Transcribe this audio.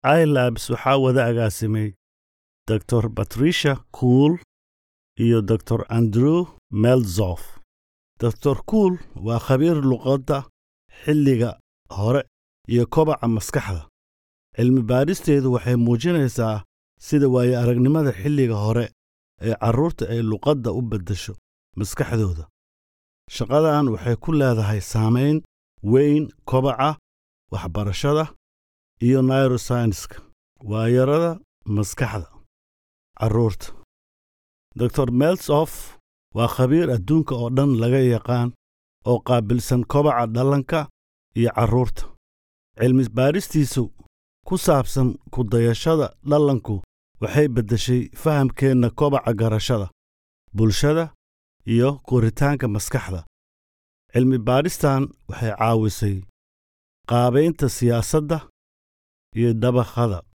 ilabs waxaa wada agaasimay dor batricia kuul iyo dor andrew melzof dor kuul waa khabiir luqadda xilliga hore iyo kobaca maskaxda cilmi baadhisteedu waxay muujinaysaa sida waaye aragnimada xilliga hore ee carruurta ay luqadda u beddesho maskaxdooda shaqadan waxay ku leedahay saamayn weyn kobaca waxbarashada iyo nairosaynska waayarada maskaxda carruurta dor melsof waa khabiir adduunka oo dhan laga yaqaan oo qaabilsan kobaca dhallaanka iyo carruurta cilmi baadhistiisu ku saabsan ku dayashada dhallaanku waxay beddeshay fahamkeenna kobaca garashada bulshada iyo koritaanka maskaxda cilmi baadhistan waxay caawisay qaabaynta siyaasadda iyo dabaqada